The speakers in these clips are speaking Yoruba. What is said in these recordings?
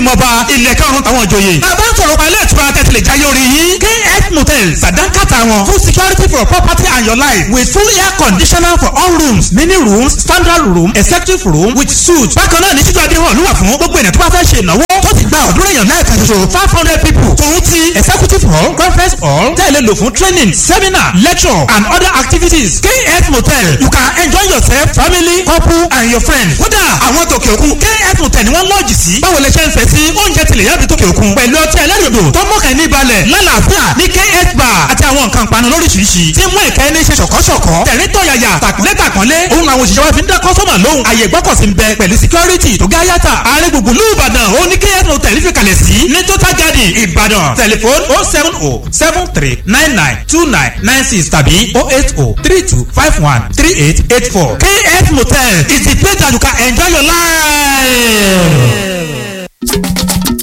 ọmọọba ilẹ̀ karùn-ún táwọn ìjòyè. bàbá ń sọ̀rọ̀ pa ilé ìtura tẹ̀sílẹ̀ jáyé orí yín. kf motel sàdánkàtà wọn full security for property and your life with full air conditioner for all rooms mini rooms standard room executive room with suite. bákan náà ní títú adéhùn ló wà fún gbogbo ènìyàn tó bá fẹ́ ṣe ìnáwó tó ti gba ọ̀dúnrún èèyàn náà kan ṣoṣo five hundred people. tòun ti executive hall conference hall tẹ̀lé lò fún training seminar lecture and other activities. kf motel you can enjoy yourself family couple and your friends. kódà àwọn tòkè òkun kf motel ni wọ́n lọ́ọ̀jì sí. báwo lè ṣe ń fẹ́ sí oúnjẹ tilẹ̀ yàbí tòkè òkun. pẹ̀lú ọtí ẹlẹ́rìndò tó mọ̀kàn ní balẹ̀ lálàáfíà ní kf bar àti àwọn nǹkan panu lóríṣiríṣi. tí mú ìkẹ́ ní ṣe ṣọ̀kọ́ṣọ̀kọ́ tẹ̀rín tọ̀yàyà tàkúnlé tàkúnlé. òun àwọn òṣìṣẹ́ wa fi ń dá kọ́sọ́mà lóhùn. àyè gbọ́kọ̀sí ń bẹ pẹ̀lú security tó gá yàtà. ààrẹ gbùngbùn lù ìbàdàn ó ní kf motel fi kalẹ̀ sí. ní total garden ìbàdàn tẹlifon oh seven oh seven three nine nine two nine nine six tàbí oh eight oh three two five one three eight eight four. kf motel is the place that you can enjoy your life.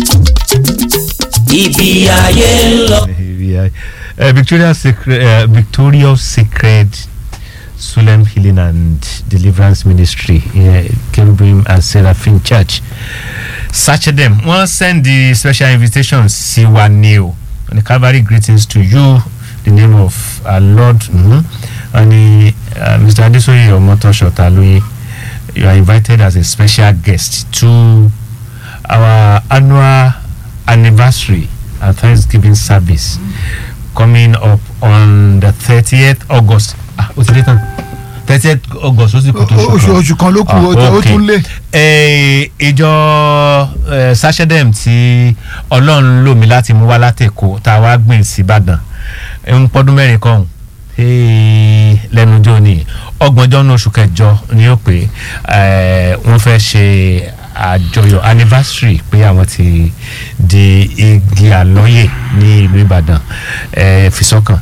ibi ayé ń lọ. Uh, Victoria Sacred, uh, Victoria's Sacred Sulem Healing and Deliverance Ministry, uh, Kerubim and Seraphim Church. Search them. One send the special invitation. See one new. And the Calvary greetings to you. The name of our Lord. Mm-hmm. And the, uh, Mr. Adesoye Omoto Shotaluyi, you are invited as a special guest to our annual anniversary and Thanksgiving service coming up on the thirtieth August. Ah, o ti dé tán thirtieth August ó sì kù tó oṣù oṣù kan ló kù ó tún lé. ìjọ sacedem tí ọlọ́run lò mí láti mú wá látẹ̀kọ́ tá a wá gbìn sí Ìbàdàn ń pọ́dún mẹ́rin kan lẹ́nu ọjọ́ ni ọgbọ̀njọ́ ní oṣù kẹjọ ni ó pé wọ́n fẹ́ ṣe àjọyọ̀ anniversary pé àwọn ti di igi àlọ́yè ní ìlú Ìbàdàn fi sọ́kàn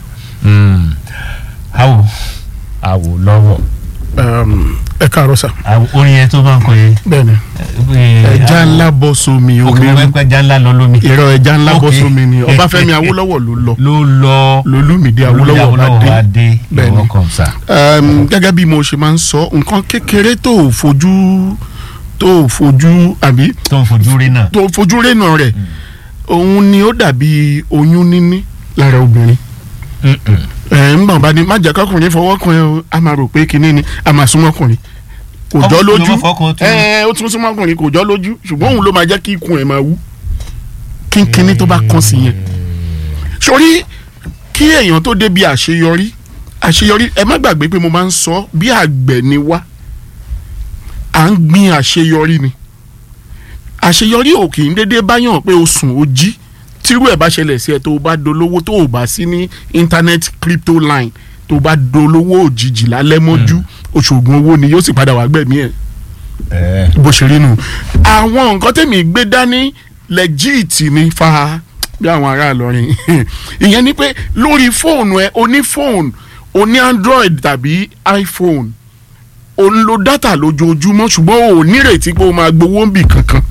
àwò àwò lọ́wọ́. ẹ káàárọ̀ sà. orin yẹn tó máa ń kọ yẹn. bẹ́ẹ̀ni ẹja ńlá bọ́ sómi òkè omi wẹ́pẹ́ ẹja ńlá lọ lómi. ìrọ̀ ẹja ńlá bọ́ Ok. sómi ni Ọbáfẹ́mi Awólọ́wọ̀ ló lọ ló lọ lolúmídé Awólọ́wọ̀ bá bá dé dé Bẹ́ẹ̀ni. ìwọ kan sà. um, gẹ́gẹ́ bí mo ṣe máa ń sọ nǹkan kékeré tó ò fojú tó ò fojú àbí tó ń fojú rí náà. tó fojú rénà rẹ̀ òun ni ó dàbí oyún níní lára obìnrin ẹ̀ ń gbọ̀n bá ní má jẹ́ kọkùnrin fọwọ́ kan ẹ o a máa rò pé kinní ni a máa súnmọ́ ọkùnrin kò jọ Ọkùnrin lójú ló máa fọkàn tún. ẹ ó tún súnmọ́ ọkùnrin kò jọ lójú ṣùgbọ́n òun ló máa jẹ́ kí ikùn ẹ̀ máa wú kínkínní tó bá kàn sí yẹn sórí kí èèyàn tó débi àṣeyọrí àṣeyọrí ẹ má gbàgbé pé mo máa ń sọ bí àgbẹ̀ ni wá à ń gbin àṣeyọrí ni àṣeyọrí ò kì í dédé báyàn pé o sùn o jí tírú ẹ̀ bá ṣẹlẹ̀ sí ẹ tó o bá dolówó tó o bá sí ní internet crypto line tó o bá dolówó òjijì lálẹ́ mọ́jú oṣoògùn owó ni yóò sì padà wá gbẹ̀mí ẹ̀ bó ṣe rí nu àwọn nǹkan tèmi gbé dání legit ni fa bí àwọn ará Ìlọrin ìyẹn ni pé lórí fóònù ẹ o ní fóònù o ní Android tàbí iPhone o ń lo data lójoojúmọ́ ṣùgbọ́n o ò nírètí pé o máa gbowó ń bì kankan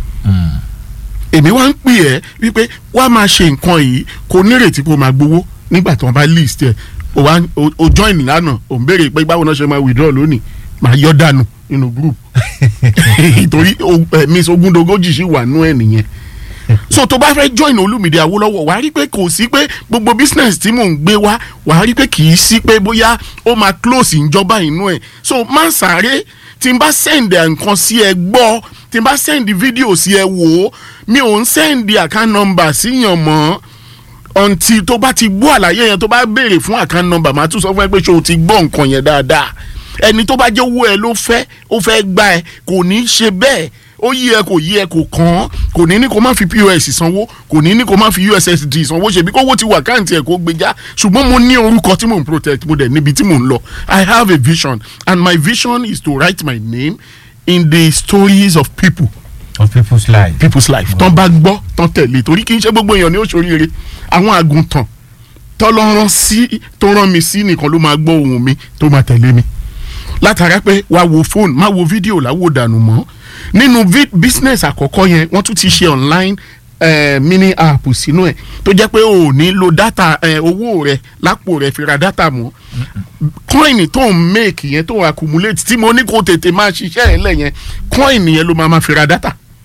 èmi wá ń pè ẹ́ wípé wá máa ṣe nǹkan yìí kò nírètí pé o máa gbowó nígbà tí wọ́n bá list ẹ̀ o wá o- o join lánàá o ń béèrè pé báwo náà ṣe máa withdraw lónìí máa yọ dànù nínú group torí miss ogundogójì sì wà nú ẹ̀ nìyẹn so tó bá fẹ́ join Olúmídé Awólọ́wọ̀ wàá rí pé kò sí pé gbogbo business tí mò ń gbé wá wàá rí pé kì í sí pé bóyá ó máa close ìjọba inú ẹ̀ so má sáré tí n bá send nǹkan sí ẹ gbọ́ tí n bá send fídíò sí ẹ wò ó mi ò ń send account number síyàn mọ́ until tó bá ti gbọ́ àlàyé yẹn tó bá béèrè fún account number màá tún sọ fún ẹ pé ṣé o ti gbọ́ nǹkan yẹn dáadáa ẹni tó bá jẹ́ owó ẹ ló fẹ́ ó fẹ́ gbà ẹ kò ní í ṣe bẹ́ẹ̀ ó yí ẹ kò yí ẹ kò kàn án kò ní ní kó má fi pos sanwó kò ní ní kó má fi ussd sanwó ṣebí kówó ti wà káàntì ẹ kó gbé já ṣùgbọ́n mo ní orúkọ tí mò ń protect mo dẹ̀ níbi tí mò ń lọ i have a vision and my vision is to write my name in the stories of people of people's life. people's life tán bá gbọ́ tán tẹ̀lé torí kì í ṣe gbogbo èèyàn ní òṣòríire àwọn àgùntàn tọ́lọ́rán sí tó rán mi sí nìkan ló máa gbọ́ ohùn mi tó máa tẹ̀lé mi látara pé wàá wo fóònù má wo fídíò láwo dànù mọ́ nínú vi- business àkọ́kọ́ yẹn wọ́n tún ti ṣe online eh, mini app sínú ẹ̀ tó jẹ́ pé o ò ní lo data eh, owó rẹ lápò rẹ fi ra data mọ́ coin tó ń make yẹn tó ń accumulate tí mo ní kó tètè máa ṣiṣẹ́ ẹ̀ lẹ̀ yẹn coin yẹn ló máa ma fi ra data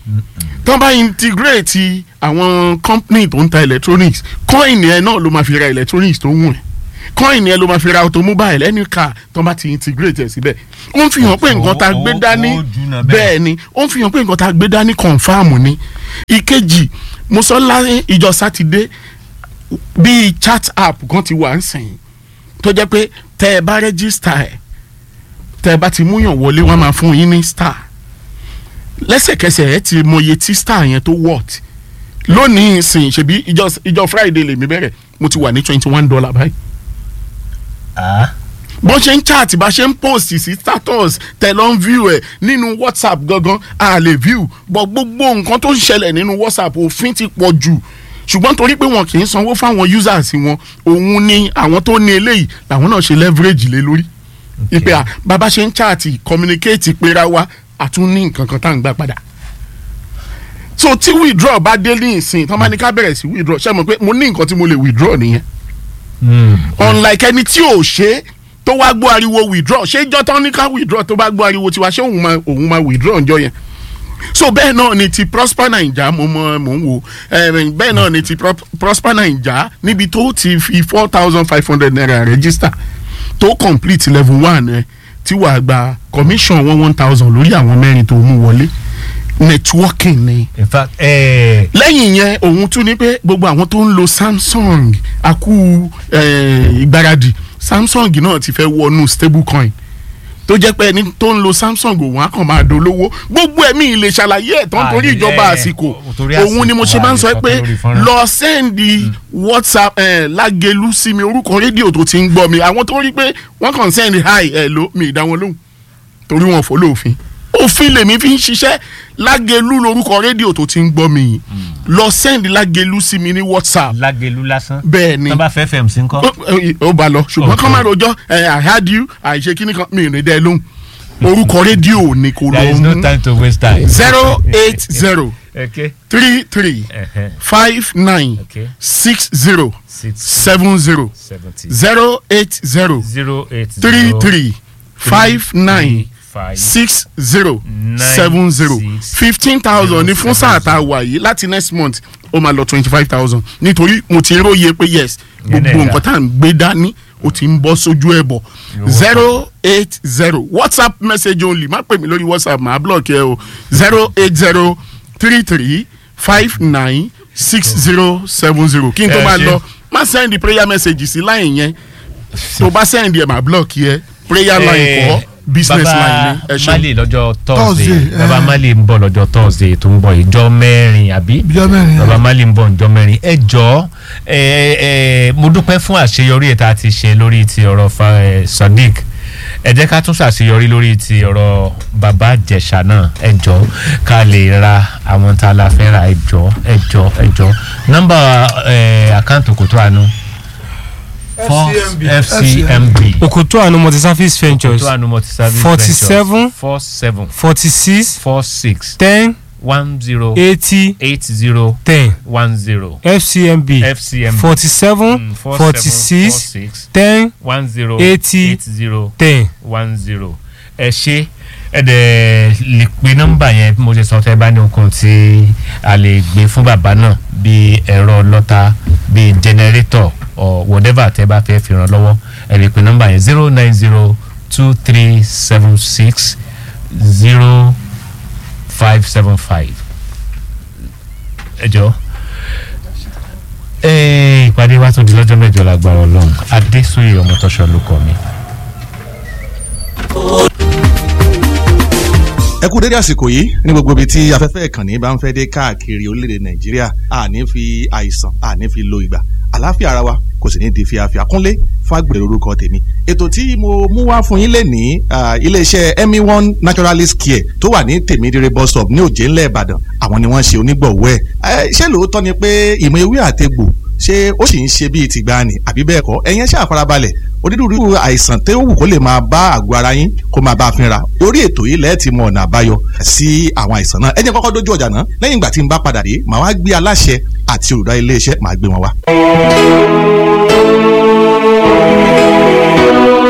tán bá integrate àwọn company tó ń ta electronics coin yẹn náà ló máa fi ra electronics tó wù ẹ́ coin yẹn ló máa fi ra automobile any car tán bá ti integrate ẹ̀ síbẹ̀ ó ń fi hàn pé nǹkan tá a gbé Ó- ó- dání ó jùnà bẹ́ẹ̀. bẹ́ẹ̀ ni ó ń fi hàn pé nǹkan tá a gbé dání confam ni ìkejì mo sọ láyé ìjọ sátidé bíi chat app kan ti wà ń sìn tó jẹ́ pé tẹ́ ẹ bá register ẹ̀ tẹ́ ẹ bá ti múyàn wọlé wọ́n máa fún yín ní star lẹ́sẹ̀kẹsẹ̀ ẹ ti mọye tí star yẹn tó wọ̀t lónìí sìn ṣebí ìjọ ìjọ friday lèmi bẹ̀rẹ̀ mo ti wà ní twenty one dollar báyìí Ah, bó ṣe ń chat bá ṣe ń post sí status tẹ lọ ń view ẹ nínú whatsapp gangan a lè view bọ gbogbo nǹkan tó ń ṣẹlẹ̀ nínú whatsapp òfin ti pọ̀ jù ṣùgbọ́n torí pé wọn kì í sanwó fáwọn users wọn òun ni àwọn tó ní eléyìí làwọn náà ṣe leverage lé lórí ìpè à bàbá ṣe ń chat communicate pera wa àtún ní nǹkan kan tá à ń gbà padà so tí withdraw bá dé ní ìsìn tán bá ní ká bẹ̀rẹ̀ sí withdraw ṣe mọ̀ pé mo ní nǹkan tí mo lè withdraw nìyẹn mm. unlike ẹni tí ò ṣe é tó wá gbọ́ ariwo withdraw ṣé ìjọ tán ní ká withdraw tó bá gbọ́ ariwo tiwa ṣé òun máa òun máa withdraw ǹjọ́ yẹn so bẹ́ẹ̀ náà ni ti prosper naija mo mọ mò ń wo eh, bẹ́ẹ̀ náà ni ti Pro- prosper naija níbi tó ti fi four thousand five hundred naira register tó complete level one ẹ tí wàá gba commission one one thousand lórí àwọn mẹ́rin tó mú wọlé networking ni in fact eh, lẹ́yìn yẹn òun tún ní pé gbogbo àwọn tó ń lo samsung akú eh, ìgbáradì samsung náà ti fẹ́ wọnú stablecoin tó jẹ́ pé ẹni tó ń lo samsung òun á kàn máa dolówó gbogbo ẹ̀mí ilé ṣàlàyé ẹ̀ tán torí Ah, ìjọba eh, àsìkò torí òun ni mo àsìkò ṣe máa ń sọ àlè pé sọ lórí fọ́nrán. lọ sẹ́ndì whatsapp eh, lágẹ̀lú sí mi orúkọ rédíò tó ti ń gbọ́ mi àwọn tó rí pé wọ́n kàn sẹ́ndì hi ẹ̀ ló mi ìdá wọn lóhùn torí wọn fò lófin òfin lèmi fi ń ṣiṣẹ́ lágẹ̀lú lórúkọ rédíò tó ti ń gbọ́ mi yìí lọ sẹ́ndì lágẹ̀lú sí mi ní whatsapp lágẹ̀lú lásán bẹ́ẹ̀ ni tó bá fẹ́ fẹ̀m sí ń kọ́. ó- ó bá lọ ṣùgbọ́n Okay. kán má rojọ́ ẹ i heard you àìṣe kíní kan mi ì ní dẹ́ lóhùn orúkọ rédíò ni kò there lọ is no mú time to waste time. zero eight zero okay. three three Uh-huh. five nine okay. six zero six seven zero seventy zero eight zero zero eight three zero three five nine five six zero Nine, seven zero six, fifteen thousand ní fún sáà tá a wà yìí láti next month ó máa lọ twenty five thousand nítorí mo ti róye pé yes Yẹn gbogbo náà nǹkan tá à ń gbé dání ó ti ń bọ́ sójú ẹ̀ bọ̀ zero eight zero whatsapp message only má pè mí lórí whatsapp màá block ẹ o zero eight zero three three five nine six zero seven zero kí n tó Ẹ máa ṣé. lọ má send prayer message sí line yẹn tó bá send ẹ̀ máa block yẹ prayer line kọ́ business line ni ẹ baba ṣe. mali lọ́jọ́ Thursday, thursday baba eh. mali ń bọ̀ lọ́jọ́ thursday tó ń bọ̀ ìjọ mẹ́rin àbí Ìjọ mẹ́rin, baba eh. mali ń bọ̀ ìjọ mẹ́rin ẹ jọ ẹ ẹ mo dúpẹ́ fún àṣeyọrí ẹ̀ tá a ti ṣe lórí ti ọ̀rọ̀ fa ẹ sadiq ẹ jẹ́ ká tún ṣàṣeyọrí lórí ti ọ̀rọ̀ baba jẹ̀ṣà náà ẹ jọ ká lè ra àwọn tá a la fẹ́ ra ẹ jọ ẹ jọ ẹ jọ nọ́mbà ẹ àkáǹtì kòtò àánú fcmb Okoto Anu Multi-Service Ventures kòtò àánú multi-service Forty-seven. four seven forty six four six ten one zero eighty eight zero ten one zero FCMB FCMB forty seven Mm, four forty seven four six six ten one zero eighty eight zero ten. one zero ẹ ṣe ẹ dẹ̀ lè pe nọ́mbà yẹn bí mo ṣe sọ tẹ́ bá ní nǹkan tí a lè gbé fún bàbá náà bíi ẹ̀rọ lọ́ta bíi generator or whatever tẹ́ bá fẹ́ fi ràn lọ́wọ́ ẹ lè pe nọ́mbà yẹn zero nine zero two three seven six zero five seven five ẹ jọ ẹ ìpàdé wa tún di lọ́jọ́ mẹ́jọ lágbára ọlọ́run adésòye ọmọtọ́ṣọ ló kọ́ mi. ẹ kú dédé àsìkò yìí ní gbogbo ibi tí afẹ́fẹ́ ìkànnì bá ń fẹ́ dé káàkiri orílẹ̀-èdè nàìjíríà àní fi àìsàn àní fi lo ìgbà àlàáfíà ara wa kò sì ní di fíafíà kúnlé fàgbèrè orúkọ tèmi ètò tí mo mú wá fún yín lè ní iléeṣẹ́ emi one naturalist care tó wà ní tèmídìrẹ bus stop ní òjé ńlẹ̀ ìbàdàn àwọn ni wọ́n ṣe onígbọ̀wọ́ ẹ̀ ṣé lóòótọ́ ni pé ìmọ̀ ewé àtegbò ṣé ó sì ń ṣe bíi tìgbàanì àbí bẹ́ẹ̀ kọ́ ẹ̀yin ṣáà farabalẹ̀ onírúurú àìsàn tó wù kó lè máa bá àgọ́ ara yín kó máa bá a fínra orí ètò yìí lẹ́ẹ̀tì mọ ọ̀nà àbáyọ sí àwọn àìsàn náà ẹ jẹ́ kọ́kọ́ dójú ọjà náà lẹ́yìn ìgbà tí n bá padà dé màá wá gbé aláṣẹ àti olùdarí iléeṣẹ́ màá gbé wọn wá.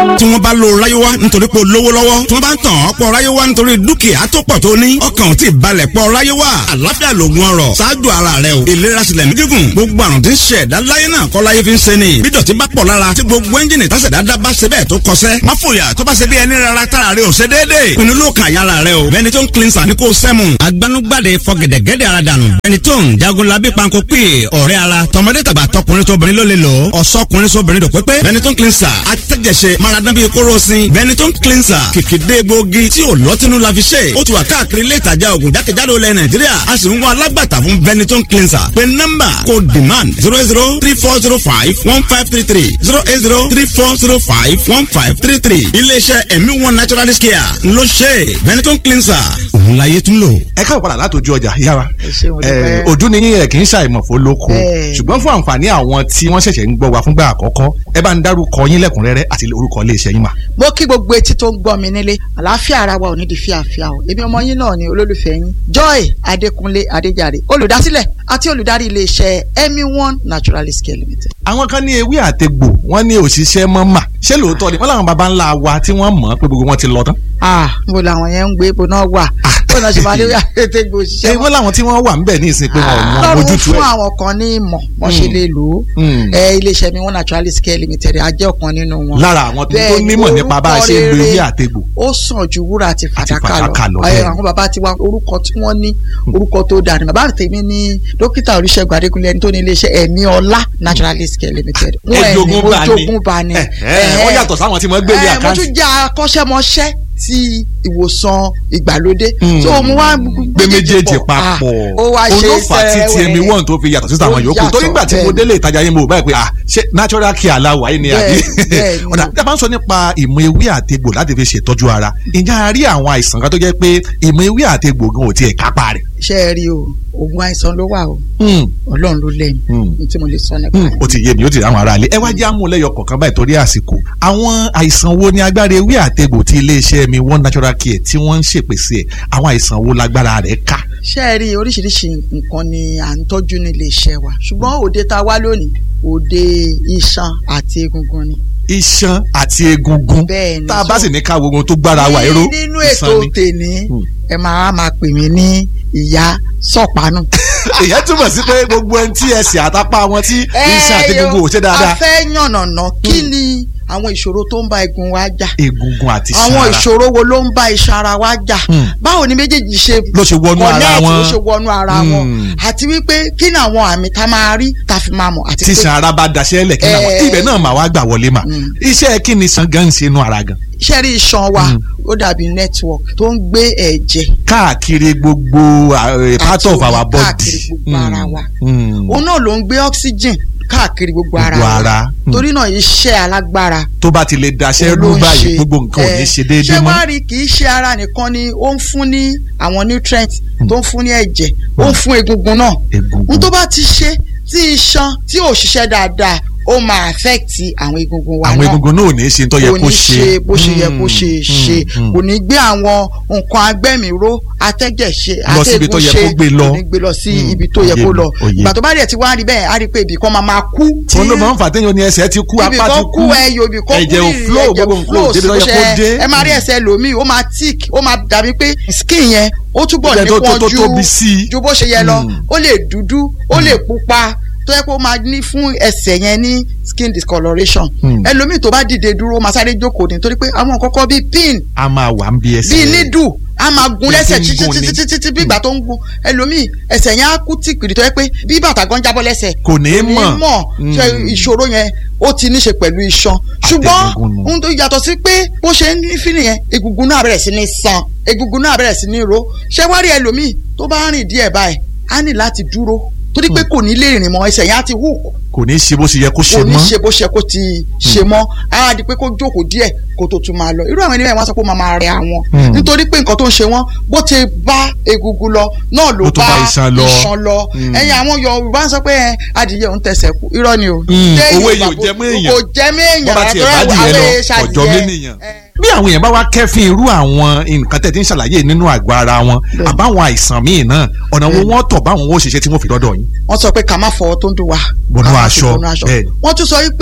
tí wọ́n bá lo ráyéwá nítorí pé o lówó lọ́wọ́ tí wọ́n bá ń tàn ọ́ pọ̀ ráyéwá nítorí dúkìá tó pọ̀ tó ní ọkàn ò tí ì balẹ̀ pọ̀ ráyéwá àlàáfíà lògùn ọrọ̀ ṣáájú ara rẹ o ìlera sílẹ̀ ní gígùn gbogbo àrùn tí ń ṣe ẹ̀dá láyé náà kọ́ láyé fi ń ṣe ni bí dọ̀tí bá pọ̀ lára tí gbogbo ẹ́ńjìnì tásẹ̀dá dá bá ṣe bẹ́ẹ̀ tó kọsẹ́ má fòyà tó bá ṣe bí ẹni rárá tára rẹ ò ṣe déédéé pinnu ló kàn yára rẹ o Benetton cleanser ní kò sẹ́mu agbanugbade fọgẹ̀dẹ̀gẹ̀dẹ̀ ara dànù Benetton jagunlabi panko pè ọ̀rẹ́ ara tọmọdé tàgbà tọkùnrin tóbìnrin ló lè lò ó ọ̀sọ́kùnrin sóbìnrin dòpépé Benetton cleanser atẹ́jẹsẹ maradán bíi kóró sin Benetton cleanser kìkìdé gbòógì tí ò lọ́tínú la fi ṣe ó ti wà káàkiri ilé ìtajà ògùn jákèjádò ilẹ̀ Nàìjíríà a sì ń wá alágbàtà fún Benetton cleanser pé nọ́mbà kò demand zero zero three four zero five one five three three zero eight zero three four zero five one five three three iléeṣẹ́ ẹ̀mí one naturalist care ló ṣe Benetton cleanser òun láyé tún lò. ẹ káwọ padà látòjú ọjà yára ṣé mo dúpẹ́. ojú ni yín ẹ kì í ṣàìmọ̀fó lóko Bẹ́ẹ̀. ṣùgbọ́n fún àǹfààní àwọn tí wọ́n ṣẹ̀ṣẹ̀ ń gbọ́ wa fúngbà àkọ́kọ́ ẹ bá ń dárúkọ yín lẹ́kùnrẹ́rẹ́ àti orúkọ iléeṣẹ́ yín mà. mo kí gbogbo etí tó ń gbọ́ mi nílé àlàáfíà ara wa ò ní di fíàfíà o èmi ọmọ yín náà ni olólùfẹ́ yín joy adékúnlé adéjàre olùdásílẹ̀ àti olùdarí iléeṣẹ́ emi one naturalist care limited. àwọn kan ní ewé àtegbò wọ́n ní òṣìṣẹ́ mọ́ mà ṣé lóòótọ́ ni wọ́n làwọn baba ńlá wa tí wọ́n mọ̀ pé gbogbo wọn ti lọ tán. ah mo làwọn yẹn ń gbé ibo náà wà bó náà ṣe máa ní àtẹ̀tẹ̀ gbò ṣé òṣìṣẹ́ wọ́n làwọn tí wọ́n wà ń bẹ̀ ní ìsìn pé wọn ò mọ lọ́rùn ojútùú fún ẹ̀. àwọn kan ní ìmọ̀ wọ́n ṣe lè lò ó Mm. ẹ iléeṣẹ́ mi one naturalist care limited a jẹ́ ọ̀kan nínú wọn. lára àwọn tó tó Bẹ́ẹ̀ ni, nímọ̀ nípa bá a ṣe ń lo orúkọ ewé rere àtegbò. ó sàn ju wúrà àti fàdákà fàdákà lọ, lọ bẹ́ẹ̀ ẹ ni. àwọn bàbá ti wá orúkọ tí wọ́n ní orúkọ tó dáa ni bàbá tèmi ní dókítà olùṣègùn adékúnlé ẹni tó ní iléeṣẹ́ ẹ̀mí ọlá naturalist care limited wọn ẹ̀ ní Ẹ̀jogún bá ní. ojogún bá ní. Ẹ̀hẹ́, wọ́n yàtọ̀ sáwọn tí wọ́n gbé ní ẹ, mo àkáǹtì. tún jẹ́ akọ́ṣẹ́mọṣẹ́ ti ìwòsàn ìgbàlódé Mm. so mo wá gbé méjèèjì papọ̀ Ah, ó wá ṣe olófà tí sẹ́wẹ́. tmi one tó fi yàtọ̀ sí àwọn Ó yòókù torí yàtọ̀, gbà tí mo bẹ́ẹ̀ ni. délé ìtajà yín mo báyìí pé ah ṣé natural care aláwọ̀ ayé ni àbí Bẹ́ẹ̀, bẹ́ẹ̀ ni. ọ̀dà tí a bá ń sọ nípa ìmọ̀ ewé àtegbò láti fi ṣètọ́jú ara ǹjẹ́ a rí àwọn àìsàn kan tó jẹ́ pé ìmọ̀ ewé àtegbò gan ò tiẹ̀ kápá rẹ̀. ṣe é rí o oògùn àìsàn ló wà o ọlọ́run ló lẹ́yìn Mm. ní tí mo lè sọ nípa Hmm, rẹ̀. ó ti yé mi ó ti rí àwọn aráalé ẹ wá jẹ́ àmúlẹ́yọ kọ̀ọ̀kan báyìí torí àsìkò àwọn àìsàn wo ni agbára ewé àtegbò tí iléeṣẹ́ mi one natural care tí wọ́n ń ṣèpèsè ẹ̀ àwọn àìsàn wo lágbára rẹ̀ ká. ṣé ẹ rí oríṣiríṣi nǹkan ni à ń tọ́jú ní iléeṣẹ́ wa ṣùgbọ́n òde tá a wá lónìí òde iṣan àti egungun ni. iṣan àti egungun Bẹ́ẹ̀ ni, tá a bá so- sì ní ká wogun tó gbára wa ẹ̀rọ Ní- nínú ètò tèmi Hmm. ẹ máa máa pè mí ní ìyá sọ̀pánù. ìyẹn túmọ̀ sí pé gbogbo ẹni tí ẹsẹ̀ àtàpá wọn tí iṣan àti egungun ò ṣe a dáadáa fẹ́ yànnàná kí ni àwọn ìṣòro tó ń bá egun wa jà egungun àti iṣan àwọn ara ìṣòro wo ló ń bá iṣan ara wa jà Hmm. báwo ni méjèèjì ṣe ló ṣe wọnú ara connect, wọn ló ṣe wọnú ara wọn Hmm. àti wípé kí ni àwọn àmì tá a máa rí tá a fi máa mọ̀ àti tí pé iṣan ara bá daṣẹ́ lẹ̀ kí náà Eh. ibẹ̀ náà mà wá gbà wọlé mà Hmm. iṣẹ́ kí ni iṣan gan ń ṣe inú ara gan iṣẹ́ rí iṣan wa Hmm. ó dàbí network tó ń gbé ẹ̀jẹ̀ káàkiri gbogbo uh, part àti of omi our body káàkiri gbogbo ara wa Hmm. òun náà ló ń gbé oxygen káàkiri gbogbo ara Gbogbo wa ara. Hmm. torí náà iṣẹ́ alágbára tó bá ti lè daṣẹ́ ló rú ń báyìí ṣe. gbogbo nǹkan ò ní Eh, ṣe déédéé ṣé mọ́ wàá rí kì í ṣe ara nìkan ni ó ń fún ní àwọn nutrients tó ń fún ní ẹ̀jẹ̀ ó ń fún egungun náà egungun n tó bá ti ṣe tí iṣan tí ò ṣiṣẹ́ dáadáa ó máa affect àwọn egungun wa àwọn náà egungun náà ò ní ṣe tó yẹ kò kó ní ṣe bó ṣe yẹ kó ṣe Hmm, ṣe hmm, kò ní gbé àwọn nǹkan agbẹ́mìíró atẹ́jẹ̀ ṣe Lọ síbi tó yẹ ṣe kó gbé lọ. kò ní gbé lọ sí Hmm, ibi tó yẹ òye kó mi, lọ òye. ìgbà tó bá dẹ̀ ti wá rí bẹ́ẹ̀ á rí pé ibì kan máa máa kú tí òun ló máa ń fà téèyàn ní ẹsẹ̀ ti kú ibì apá ti kan kú kú ẹyọ ibì kan kú ẹ̀jẹ̀ ò ìrì, flow ẹ̀jẹ̀ gbogbo nǹkan ò débi tó yẹ kó ṣe- dé ẹ máa rí ẹsẹ̀ lòmíì ó máa tick ó máa dàbí pé skin yẹn ó túbọ̀ Ibẹ̀ tó- tó- tó nípọn tóbi sí i. ju ju bó ṣe yẹ lọ Hmm. ó lè dúdú ó lè pupa tó yẹ kó máa ní fún ẹsẹ̀ yẹn ní skin discoloration Hmm. ẹlòmíì tó bá dìde dúró ó máa sáré jókòó ní torí pé àwọn kọ́kọ́ bíi pin a máa wà ń bí ẹsẹ̀ bíi nídù a máa gun Bí lẹ́sẹ̀ ti ń títí gun ni. títí títí bí ìgbà tó ń gun ẹlòmíì ẹsẹ̀ yẹn á kú tìpìrì tó yẹ pé bí bàtà gan jábọ́ lẹ́sẹ̀ kò ní í mọ̀ mọ̀ ṣe Hmm. ìṣòro yẹn ó ti ní ṣe pẹ̀lú iṣan ṣùgbọ́n Àtẹ̀gùngùn nù. ohun tó yàtọ̀ sí pé bó ṣe ń ní fílì yẹn egungun náà bẹ̀rẹ̀ sí ní san egungun náà bẹ̀rẹ̀ sí ní ro ṣé wá rí ẹlòmíì tó bá rìn díẹ̀ báyìí á ní láti dúró torí pé kò ní lè rìn mọ́ ẹsẹ̀ yẹn á ti hù kò ní í ṣe bó ṣe yẹ kó ṣe kò ní mọ́ ṣe bó ṣe kó ti ṣe mọ́ á di pé kó jókòó díẹ̀ kó tó tún máa lọ irú àwọn ènìyàn wọn sọ pé ó máa máa rẹ àwọn Hmm. nítorí pé nǹkan tó ń ṣe wọn bó ti bá egungun lọ náà ló Ló tún bá bá iṣan lọ. iṣan lọ Hmm. ẹ̀yin àwọn Yorùbá ń sọ pé ẹ, adìyẹ òun tẹsẹ̀ kú irọ́ ni o Hmm, Ṣé owó Yorùbá èyí ò jẹ mọ́ èèyàn. kò jẹ mọ́ èèyàn bọ́ bá tiẹ̀ àtọ́rọ́ bá dìyẹ àwọn lọ èèṣà ọjọ́ adìyẹ. mẹ́nìyàn. Ẹ, bí àwọn èèyàn bá wá kẹ́fín irú àwọn nǹkan tẹ̀ tí ń ṣàlàyé nínú àgọ́ ara wọn Bẹ́ẹ̀. àbáwọn àìsàn míì náà ọ̀nà wo wọ́n tọ̀ báwọn ó ṣiṣẹ́ tí wọ́n fi dọ́dọ̀ yín. wọ́n sọ pé ká má fọwọ́ tó ń dùn wá Bọnú ká má aṣọ, fi bọnú aṣọ bẹ́ẹ̀ ni. wọ́n tún sọ wípé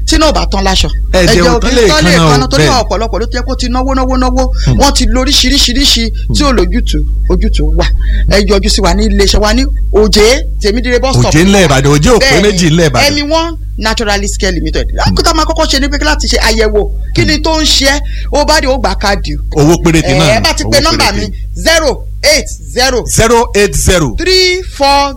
tí náà ò bá tán láṣọ. Ẹ̀jẹ̀ ò tán lè tán lè kanna o, kanna torí bẹ́ẹ̀. ọ̀pọ̀lọpọ̀ ló ti yẹ kó ti náwó náwó náwó wọ́n ti lóríṣiríṣiríṣi tí ò lójútùú ojútùú wà ẹ yọjú sí wa ní iléeṣẹ́ wa ní òjé tèmídìrẹ́ bus stop òjé ńlẹ̀ ìbàdàn òjé òpé Bẹ́ẹ̀ni, méjì ńlẹ̀ ìbàdàn. ẹmi one naturalist care limited lákòótá máa kọ́kọ́ ṣe ní pé láti ṣe àyẹ̀wò kí ni tó ń ṣe é ó bá dé ó gbà káàdì o. owó péréte náà ẹ bá ti pe nọ́mbà mi zero eight zero zero eight zero three four